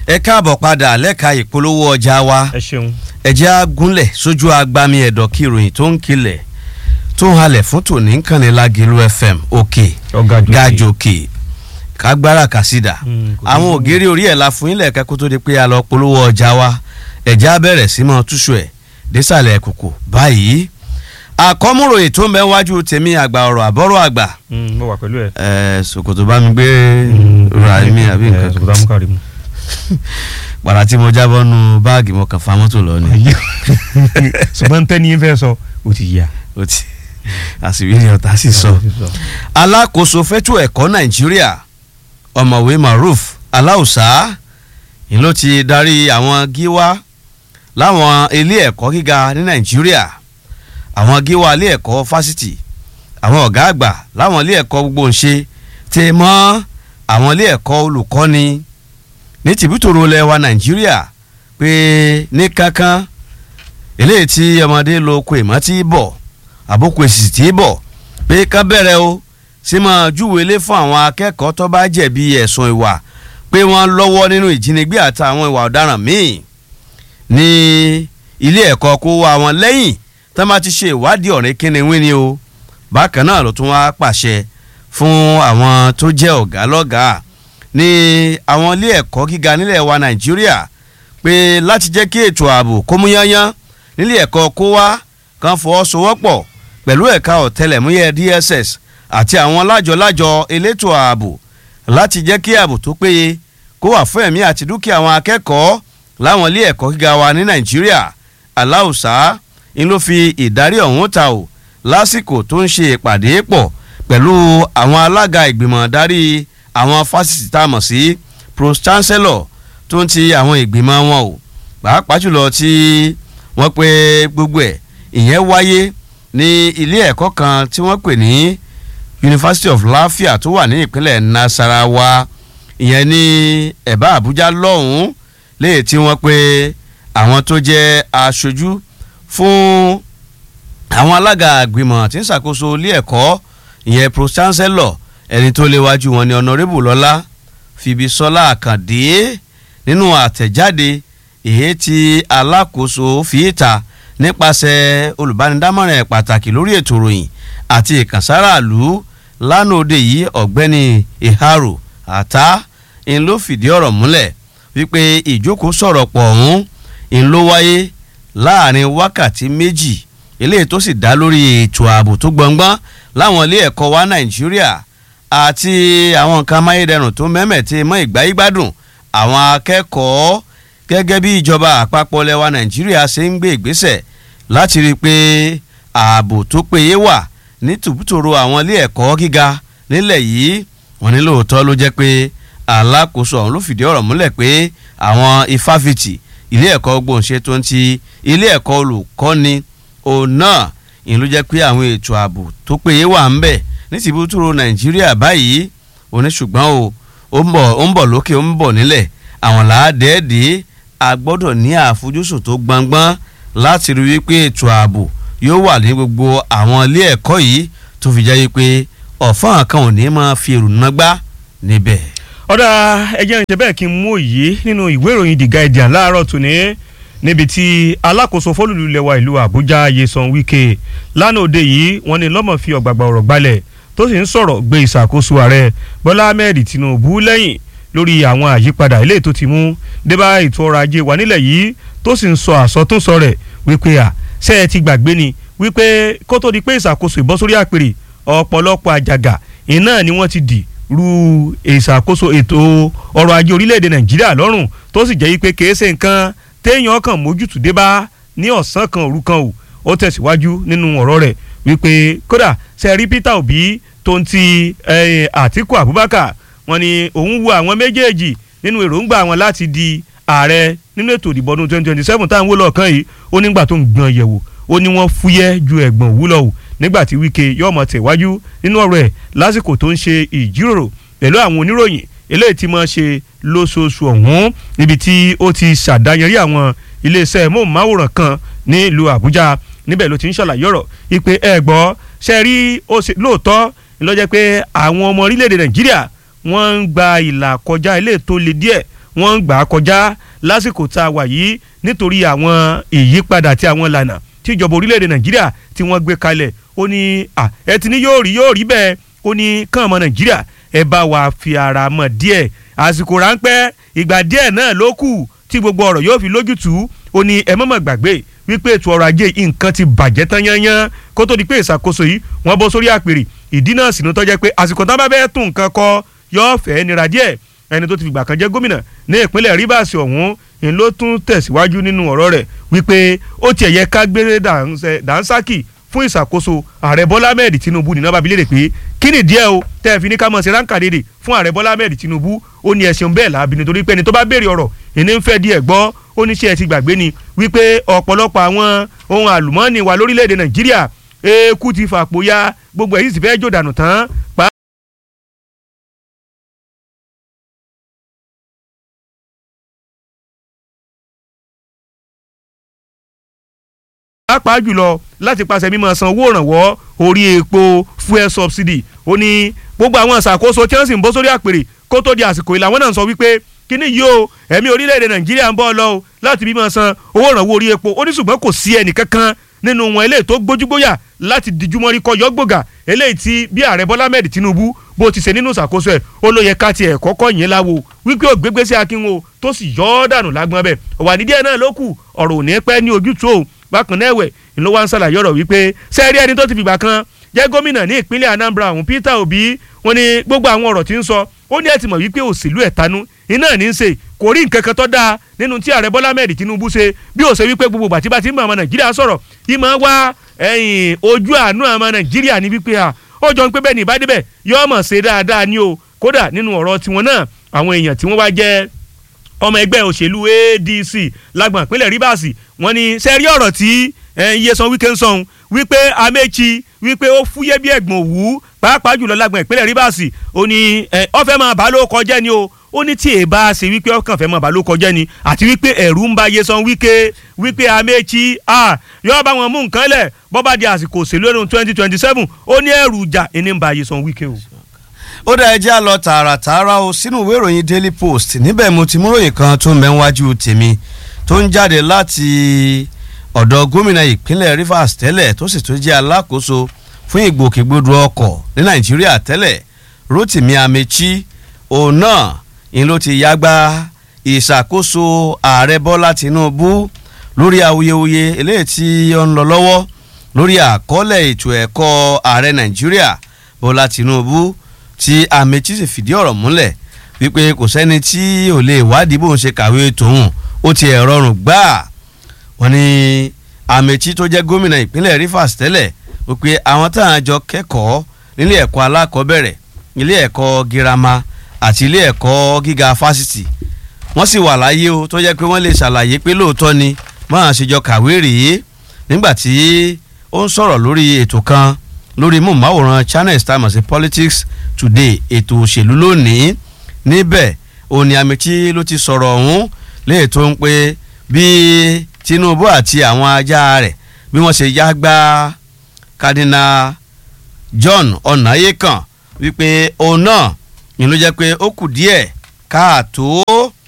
ẹ káàbọ̀ padà lẹ́ka ìpolówó ọjà wa ẹ ṣeun. ẹ jẹ́ á gúnlẹ̀ sójú agbami ẹ̀dọ̀ kí ìròyìn tó ń kilẹ̀ tó ń halẹ̀ fún tòní ń kànnì Lágìlú FM òkè ọ̀gá jù gàjòkè kágbára kàsídà Mm, kò àwọn sí- ògiri orí ẹ̀ la fún ilẹ̀ kẹ́kọ́ tó di pé a lọ polówó ọjà wa ẹ̀jẹ̀ á bẹ̀rẹ̀ sí mọ́ túṣu ẹ̀ désàlẹ̀ kòkò báyìí àkọ́múròyìn tó ń bẹ wájú tèmi àgbà ọ̀rọ̀ àbọ̀rọ̀ àgbà mo wà pẹ̀lú ẹ. ẹ̀ ṣòkòtò bá mi gbé ra mi àbí nǹkan sọ̀kòtà mú kárí mu. pàrà tí mo jábọ́ nu báàgì mo kàn fa mọ́tò lọ ni ṣùgbọ́n tẹ́ni fẹ́ sọ ó ti yá. ó ti àṣìwí ni ọ̀tá sì sọ. alákòóso fẹ́tò ẹ̀kọ́ nàìjíríà ọ̀mọ̀wé maruf aláùsá ni ló ti darí àwọn gíwá láwọn ilé ẹ̀kọ́ gíga ní nàìjíríà àwọn gíwá ilé ẹ̀kọ́ fásitì àwọn ọ̀gá àgbà láwọn ilé ẹ̀kọ́ gbogbo ń ṣe tẹ mọ́ àwọn ilé ẹ̀kọ́ olùkọ́ni ní tìbútòrò lẹwa nàìjíríà pé ní kankan eléyìí tí ọmọdé lo oko ìmọ̀ tí bọ̀ àbókù èsì tí bọ̀ pé ká bẹ̀rẹ̀ o sí máa júwèlé fún àwọn akẹ́kọ̀ọ́ tó bá jẹ̀bi ẹ̀sùn ìwà pé wọ́n lọ́wọ́ nínú ìjínigbé àtàwọn ìwà ọ̀daràn míì ní ilé ẹ̀kọ́ kó wá wọn lẹ́yìn tó máa ti ṣe ìwádìí ọ̀rẹ́ kíni wí ni o bákan náà ló tún wá pàṣẹ fún àwọn tó jẹ́ ọ̀gá lọ́gàá ní àwọn ilé ẹ̀kọ́ gíga nílẹ̀ wa nàìjíríà pé láti jẹ́ kí ètò ààbò kó mú yányán nílé ẹ̀kọ́ kó wá kan fọwọ́sowọ́pọ̀ pẹ̀lú ẹ̀ka ọ̀tẹlẹ̀múyẹ́ DSS àti àwọn lájọ-lájọ elétò ààbò láti jẹ́ kí ààbò tó péye kó wà fún ẹ̀mí àti dúkìá àwọn akẹ́kọ̀ọ́ láwọn ilé ẹ̀kọ́ gíga wa ní nàìjíríà aláùsá ń ló fi ìdarí ọ̀hún ta ò lásìkò tó ń ṣe ìpàdé pọ̀ pẹ̀lú àwọn alága ìgbìmọ̀ darí àwọn fásitì tá a mọ̀ sí pro chancellor tó ń ti àwọn ìgbìmọ̀ wọn o pàápàá jùlọ tí wọ́n pe gbogbo ẹ̀ ìyẹn wáyé ní ilé ẹ̀kọ́ kan tí wọ́n pè ní University of Lafia tó wà ní ìpínlẹ̀ Nasarawa ìyẹn ní ẹ̀bá Àbújá lọ́hùn-ún léyìí tí wọ́n pe àwọn tó jẹ́ aṣojú fún àwọn alága àgbìmọ̀ tí ń ṣàkóso ilé ẹ̀kọ́ ìyẹn pro chancellor ẹni tó léwájú wọn ni honourable lọ́lá Fìbísọ́lá Àkàndé nínú àtẹ̀jáde èyí tí alákòóso fi ta nípasẹ̀ olùbánidámọ̀ràn pàtàkì lórí ètò ìròyìn àti ìkànsáraàlú lánàá òde yìí ọ̀gbẹ́ni ìhárò àtá ń ló fìdí ọ̀rọ̀ múlẹ̀ wípé ìjókòó sọ̀rọ̀ pọ̀ ọ̀hún ń ló wáyé láàrin wákàtí méjì eléyìí tó sì dá lórí ètò ààbò tó gbọngbọ́n láwọn ilé ẹ̀kọ́ wa nàìjíríà àti àwọn nǹkan amáyédẹrùn tó mẹ́mẹ̀tì mọ́ ìgbáyégbádùn àwọn akẹ́kọ̀ọ́ gẹ́gẹ́ bí ìjọba àpapọ̀ lẹwa nàìjíríà ṣe ń gbé ìgbésẹ̀ láti rí i pé ààbò tó péye wà ní tùbútòrò àwọn ilé ẹ̀kọ́ gíga nílẹ̀ yìí wọ́n ní lóòótọ́ ló jẹ́ pé alákòóso ọ̀hún ló fìdí ọ̀rọ̀ múlẹ̀ pé àwọn ifáfitì ilé ẹ̀kọ́ gbòǹṣe tó ń ti ilé ẹ̀kọ́ olùkọ́ni òun náà ìlú jẹ́ pé àwọn ètò ààbò tó péye wà ń bẹ̀ ní tìbútòrò nàìjíríà báyìí òní ṣùgbọ́n o ó ń bọ̀ ó ń bọ̀ lókè ó ń bọ̀ nílẹ̀ àwọn làádẹ́ẹ̀dẹ́ a gbọ́dọ̀ ní àfojúsùn tó gbọngbọ́n láti rí wípé ètò ààbò yóò wà ní gbogbo àwọn ilé ẹ̀kọ́ yìí tó fi jẹ́ pé ọ̀fọ́n kan ò ní máa fi èrò nágbá níbẹ̀. ọ̀dà ẹjẹ́ ń ṣe bẹ́ẹ̀ kí n mú òye nínú ìwé ìròyìn The Guardian láàárọ̀ tòní níbi tí alákòóso fólùlù lẹwa ìlú Àbújá Yeson Wike lánàá òde yìí wọ́n ní lọ́mọ̀ fi ọ̀gbàgbà ọ̀rọ̀ gbalẹ̀ tó sì ń sọ̀rọ̀ gbé ìṣàkóso ààrẹ Bọ́lá Ahmed Tinubu lẹ́yìn lórí àwọn àyípadà ilé tó ti mú débà ètò ọrọ̀ ajé wa nílẹ̀ yìí tó sì ń sọ àsọtúnsọ rẹ̀ wípé à ṣé ẹ ti gbàgbé ni wípé kó tó di pé ìṣàkóso ìbọ́sórí àpèrè ọ̀pọ̀lọpọ̀ àjàgà iná ni wọ́n ti dì ru ìṣàkóso ètò ọrọ̀ ajé orílẹ̀-èdè Nàìjíríà lọ́rùn tó sì jẹ́ wípé kìí ṣe nǹkan téèyàn kàn mójútó débà ní ọ̀sán kan òru kan ò ó tẹ̀síwájú nínú ọ̀rọ̀ rẹ̀ wípé kódà ṣe rí Peter Obi tó ń ti Àtíkù Abubakar wọ́n ní òun wo àwọn méjèèjì nínú èròǹgbà wọn láti di ààrẹ nínú ètò ìdìbò ọdún twenty twenty seven táwọn wò lọ́ọ̀kan yìí ó nígbà tó ń gbọ̀n yẹ̀wò ó ní wọ́n fúyẹ́ ju ẹ̀gbọ̀n òwúlọ̀ o nígbà tí Wike yóò mọ̀ tẹ̀wájú nínú ọ̀rọ̀ ẹ̀ lásìkò tó ń ṣe ìjíròrò pẹ̀lú àwọn oníròyìn eléyìí tí máa ṣe lóṣooṣù ọ̀hún níbi tí ó ti ṣàdáyẹrí àwọn iléeṣẹ́ móhùnmáwòrán kan ní ìlú Àbújá níbẹ̀ ló ti ń ṣàlàyé ọ̀rọ̀ ìpè ẹ̀ gbọ́ ṣe rí lóòótọ́ ló jẹ́ pé àwọn ọmọ orílẹ̀-èdè Nàìjíríà wọ́n ń gba ìlà kọjá ilé tó le díẹ̀ wọ́n ń gbà á kọjá lásìkò tá a wà yìí nítorí àwọn ìyípadà àti àwọn ìlànà tí ìjọba orílẹ̀-èdè nàìjíríà tí wọ́n gbé kalẹ̀ ó ní ẹ ti ní yóò rí yóò rí bẹ́ẹ̀ ó ní kàn ọmọ nàìjíríà ẹ bá wa fi ara mọ̀ díẹ̀ àsìkò ráńpẹ́ ìgbà díẹ̀ náà ló kù tí gbogbo ọ̀rọ̀ yóò fi lójútùú ó ní ẹ mọ̀mọ̀ gbàgbé wípé ètò ọrọ̀ ajé nǹkan ti bàjẹ́ tán yányán kó tó di pé ìṣàkóso yìí wọ́n bọ́ sórí àpèrè ìdí náà sì ní tó jẹ́ pé àsìkò tán bá bẹ́ẹ̀ tún nǹkan kọ yóò fẹ́ nira díẹ̀ ẹni tó ti fìgbà kan jẹ́ gómìnà ní ìpínlẹ̀ Rivers ọ̀hún ń ló tún tẹ̀síwájú nínú ọ̀rọ̀ rẹ̀ wípé ó tiẹ̀ yẹ ká gbé dànsákì fún ìṣàkóso ààrẹ Bọ́lá Ahmed Tinubu nínú ababilé rẹ̀ pé kí ni díẹ̀ o tẹ́ ẹ fi ní ká mọ̀ sí ránkà dédè fún ààrẹ Bọ́lá Ahmed Tinubu ó ní ẹ̀sìn bẹ́ẹ̀ làbí nítorí pé ẹni tó bá béèrè ọ̀rọ̀ ìní ń fẹ́ díẹ̀ gbọ́ ó ní ṣe ẹ ti gbàgbé ni wípé ọ̀pọ̀lọpọ̀ àwọn ohun àlùmọ́ọ́nì wa lórílẹ̀‐èdè Nàìjíríà eku ti fàpò ya gbogbo èyí sì fẹ́ jò dànù tán pàápàá jùlọ láti pàṣẹ mímọ san owó ìrànwọ́ orí epo fuel subsidy ó ní gbogbo àwọn ìṣàkóso tí wọ́n sì ń bọ́ sórí àpèrè kó tó di àsìkò ìlà wọn náà sọ wípé kíní yìí o ẹ̀mí orílẹ̀-èdè nàìjíríà ń bọ́ ọ lọ o láti mímọ san owó ìrànwọ́ orí epo ó ní ṣùgbọ́n kò sí ẹnì kankan nínú wọn eléyìí tó gbójúgbóyà láti dijúmọ́rí kọ́ yọ́gbògà eléyìí tí bí ààrẹ bọ́lá ahmed tinubu bó ti ṣe nínú ìṣàkóso ẹ̀ ó ló yẹ ká tiẹ̀ kọ́kọ́ yẹn láwo wípé ògbégbé sí akínwó tó sì yọ́ ọ́ dànù lágbọ́n bẹ́ẹ̀ ọ̀wà nídìí náà ló kù ọ̀rọ̀ ò ní pẹ́ ní ojútùú o bákan náà ẹ̀wẹ̀ ló wá ń ṣàlàyé ọ̀rọ̀ wípé sẹ́ẹ̀rí ẹni tó ti fìgbà kan jẹ́ gómìnà ní ìpínlẹ̀ Anambra ọ̀hún Peter Obi wọ́n ní gbogbo àwọn ọ̀rọ̀ tí ń sọ ó ní ẹ ti mọ̀ wípé òṣèlú ẹ̀tanú iná ní í ṣe kò rí nǹkan kan tó dáa nínú tí ààrẹ Bọ́lá Ahmed Tinubu ṣe bí ó ṣe wípé gbogbo bàtí bá ti ń bá ọmọ Nàìjíríà sọ̀rọ̀ ìmọ̀ wá ojú àánú ọmọ Nàìjíríà ní wípé à ó jọ ń pé bẹ́ẹ̀ ní ìbádébẹ̀ yóò mọ̀ ṣe dáadáa ní o kódà nínú ọ̀rọ̀ tiwọn náà àwọn èèyàn tí wọ́n wá jẹ́ ọmọ ẹgbẹ́ òṣèlú ADC lágbọ̀n ìpínlẹ̀ Rivers wọ́n ní sẹ́rí ọ̀rọ̀ tí Nyesom Wike ń sọ̀hún wípé Amechi wípé ó fúyẹ́ bí ẹ̀gbọ̀n òwú pàápàá jùlọ lágbọ̀n ìpínlẹ̀ Rivers ó ní ó fẹ́ máa bá ló kọjá ni o ó ní tí èèbá ṣe wípé ọkàn fẹ́ máa bá ló kọjá ni àti wípé ẹ̀rù ń ba Nyesom Wike wípé Amechi yóò bá wọn mú nǹkan lẹ̀ bọ́ bá di àsìkò òṣèlú ọdún twenty twenty seven ó ní ẹ̀rù ìjà ẹni ń ba Nyesom Wike o ó dá ẹjẹ́ lọ tààràtààrà o sínú ìwé ìròyìn Daily Post níbẹ̀ mo ti mú ròyìn kan tó ń bẹ níwájú tèmi tó ń jáde láti ọ̀dọ̀ gómìnà ìpínlẹ̀ Rivers tẹ́lẹ̀ tó sì tún jẹ́ alákòóso fún ìgbòkègbodò ọkọ̀ ní Nàìjíríà tẹ́lẹ̀ Rotimi Amechi òun náà ń ló ti yágbá ìṣàkóso ààrẹ Bọ́lá Tinubu lórí awuyewuye eléyìí tí ó ń lọ lọ́wọ́ lórí àkọọ́lẹ̀ ètò ẹ̀kọ́ ààrẹ Nàìjíríà Bọ́lá Tinubu tí Amechi sì fìdí ọ̀rọ̀ múlẹ̀ wípé kò sẹ́ni tí ò lè wádìí bóun ṣe kàwé tòun ó ti ẹ̀ rọrùn gbáà wọ́n ní Amechi tó jẹ́ gómìnà ìpínlẹ̀ Rivers tẹ́lẹ̀ wípé àwọn táwọn àjọ kẹ́kọ̀ọ́ nílé ẹ̀kọ́ alákọ̀ọ́bẹ̀rẹ̀ ilé ẹ̀kọ́ girama àti ilé ẹ̀kọ́ gíga fásitì wọ́n sì wà láyé o tó jẹ́ pé wọ́n lè ṣàlàyé pé lóòótọ́ ni máa ṣe jọ kàwé rèé nígbà tí ó ń sọ̀rọ̀ lórí ètò kan lórí mọ̀máwòrán channels tá a mọ̀ sí politics today ètò òṣèlú lónìí níbẹ̀ òní Amechi ló ti sọ̀rọ̀ ọ̀hún léè tó ń pé bí Tinubu àti àwọn ajá rẹ̀ bí wọ́n ṣe yá gbá Cardinal John Ọ̀nàyékàn wípé òun náà ni ló jẹ́ pé ó kù díẹ̀ káàtó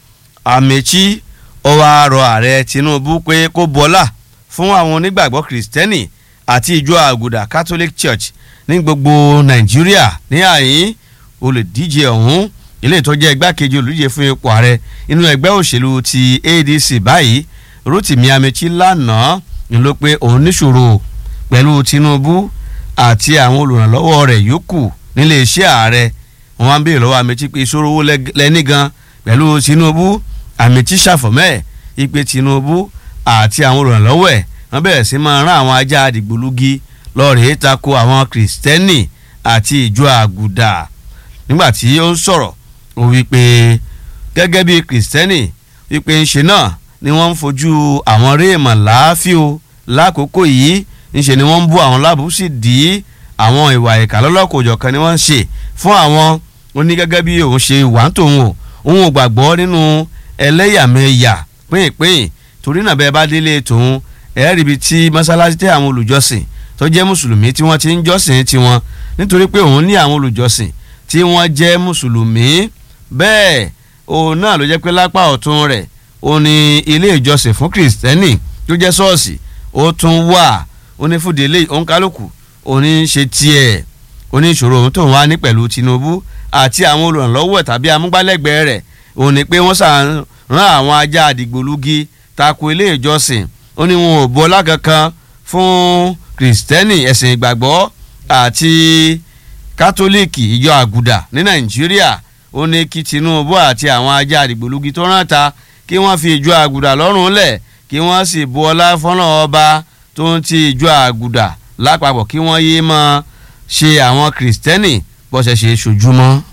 Amechi ó wá rọ ààrẹ Tinubu pé kó bọ́lá fún àwọn onígbàgbọ́ Kristẹni àti ìjọ àgùdà Catholic Church ní gbogbo Nàìjíríà ní àyín olùdíje ọ̀hún ilé tó jẹ́ igbákejì olùdíje fún ipò ààrẹ inú ẹgbẹ́ òṣèlú ti ADC báyìí Rotimi Amechi lánàá ni ló pé òun níṣòro pẹ̀lú Tinubu àti àwọn olùrànlọ́wọ́ rẹ̀ yòókù nílé iṣẹ́ ààrẹ wọn wá ń béèrè lọ́wọ́ Amechi pé ìṣòro owó lẹ́ní gan pẹ̀lú Tinubu Amechi ṣàfọ̀mẹ́ ìpè Tinubu àti àwọn olùrànlọ́wọ́ ẹ̀ wọ́n bẹ̀rẹ̀ sí máa rán àwọn ajá àdìgbòlugi lọ́ọ̀rẹ́ tako àwọn Kristẹni àti ìjọ àgùdà nígbàtí ó ń sọ̀rọ̀ ó wí pé gẹ́gẹ́ bí Kristẹni wípé ńṣe náà ni wọ́n ń fojú àwọn réèmọ̀ láàfíò lákòókò yìí ńṣe ni wọ́n ń bú àwọn lábùú sì dí àwọn ìwà ìkà lọ́lọ́kòjọ̀ kan ni wọ́n ń ṣe fún àwọn ó ní gẹ́gẹ́ bí òun ṣe wà ń tòun o òun ò gbàgbọ́ nínú ẹlẹ́yàmẹ̀yà pínyìnpínyìn torí náà bẹ́ẹ̀ bá délé tòun ẹ̀ẹ́rì ibi tí mọ́sálásí tẹ́ àwọn olùjọ́sìn tó jẹ́ mùsùlùmí tí wọ́n ti ń jọ́sìn tiwọn nítorí pé òun ní àwọn olùjọ́sìn tí wọ́n jẹ́ mùsùlùmí bẹ́ẹ̀ òun náà ló jẹ́ pé lápá ọ̀tún rẹ̀ ó ní ilé ìjọsìn fún kìrìsìtẹ́nì tó jẹ́ ṣọ́ọ̀ṣì ó tún wà ó ní fúdi ilé òǹkálùkù ó ní ṣe tiẹ̀ ó ní ìṣòro òun tó ń wá ní pẹ̀lú Tinubu àti àwọn olùrànlọ́wọ́ tàbí amúgbálẹ́gbẹ̀ẹ́ rẹ̀ ó ní pé wọ́n sàn rán àwọn ajá àdìgbòlugi tako ilé ìjọsìn ó ní wọn ò bu ọlá kankan fún kìrìsìtẹ́nì ẹ̀sìn ìgbàgbọ́ àti kátólíìkì ìjọ àgùdà ní Nàìjíríà ó ní kí Tinubu àti àwọn ajá àdìgbòlugi tó rán ta kí wọ́n fi ìjọ àgùdà lọ́rùn lẹ̀ kí wọ́n sì bu ọlá fọ́nà ọba tó ń ti ìjọ àgùdà lápapọ̀ kí wọ́n yéé máa ṣe àwọn kìrìsìtẹ́nì bọ́sẹ̀ ṣe ṣojúmọ́.